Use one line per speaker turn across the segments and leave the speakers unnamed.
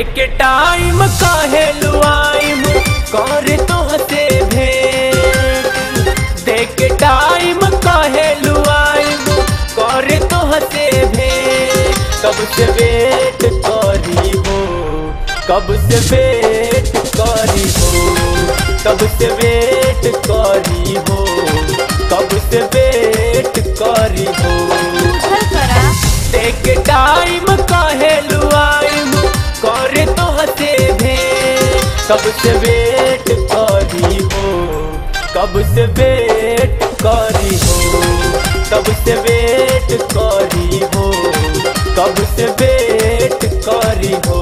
देख टाइम काहे लुआइम कर तो हसे भेंट देख टाइम काहे लुआइम कर तो हसे भेंट कब से वेट करी हो कब से वेट करी हो कब से वेट करी हो कब से वेट करी हो
उधर करा
देख टाइम काहे लुआइम करे तो हसे भे कब से वेट करी हो कब से वेट करी हो कब से वेट करी हो कब से वेट करी हो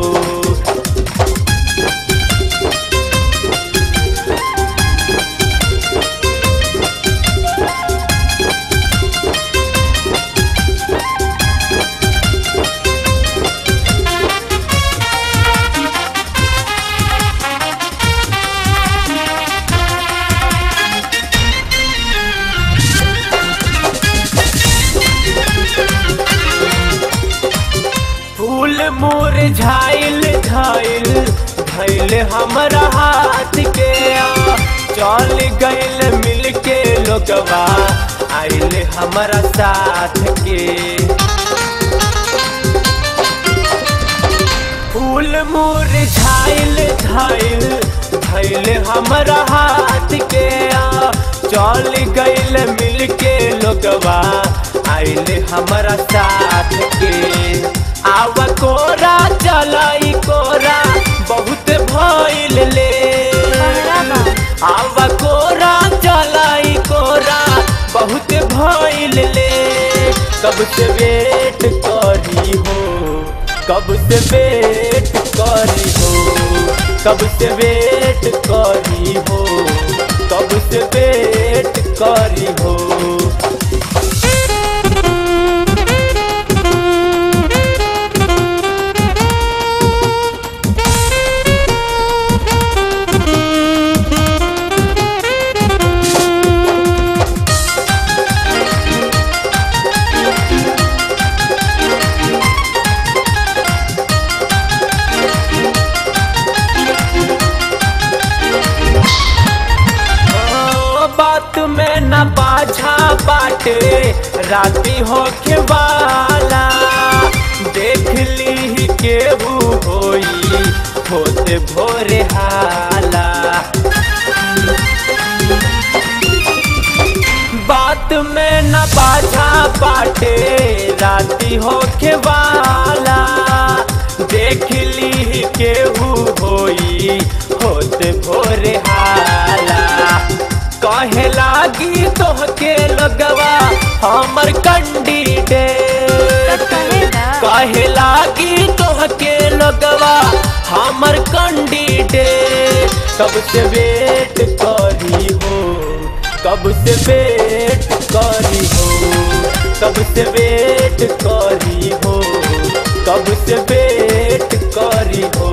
फूल मुरझाइल झाइल धैल हमरा हाथ के आ, चल गइल मिल के लोगवा आइल हमरा साथ के फूल मुरझाइल झाइल धैल हमरा हाथ के आ, चल गइल मिल के लोगवा आइल हमरा साथ के आवा कोरा चलाई कोरा बहुत भइल ले आवा कोरा चलाई कोरा बहुत भइल ले कब से वेट करी हो कब से वेट करी हो कब से वेट करी हो कब से वेट करी हो ओ, बात में न बाझा बाटे राती होखे वाला देख ली केहू होई होते भोरे हाला बात में न बाझा बाटे राती होखे वाला देख ली केहू होई होते भोरे हाला कहे लागी तोहके लगवा हमर कैंडिडेट
कहेगा
कहे लागी तोहके लगवा हमर कैंडिडेट कब से वेट करी हो कब से वेट करी हो कब से वेट करी हो कब से वेट करी हो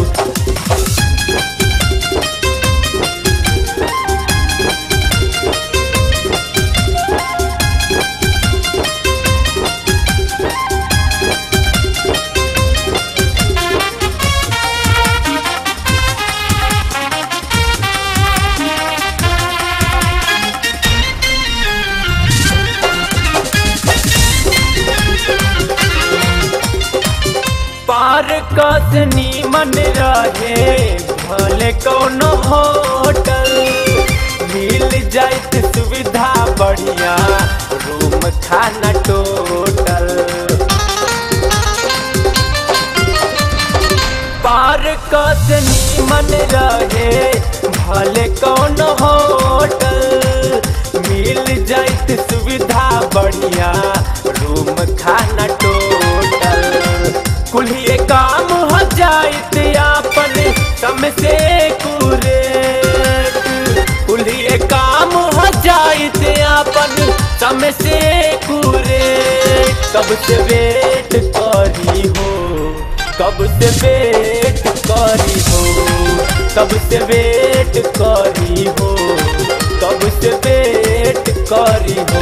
पार कस नीमन रहे भले कौनो होटल मिल जाइत सुविधा बढ़िया रूम खाना टोटल पार कस नीमन रहे भले कौनो होटल मिल जाइत सुविधा बढ़िया रूम खाना टोटल कुल्हिए काम हो जाइत आपन समय से कुरेट कुल्हिए काम हो जाइत आपन समय से कुरेट कब से वेट करी हो कब से वेट करी हो कब से वेट करी हो कब से वेट करी हो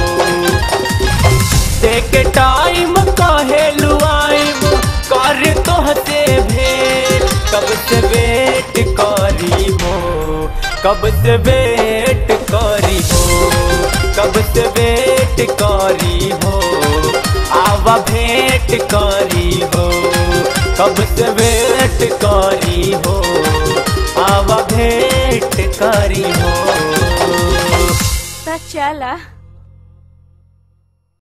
देख टाइम काहे लुआइम कर तो हसे भेंट करी हो कब से वेट करी हो कब से वेट करी हो आवा भेंट करी हो कब से वेट करी हो आवा भेंट करी हो
त चला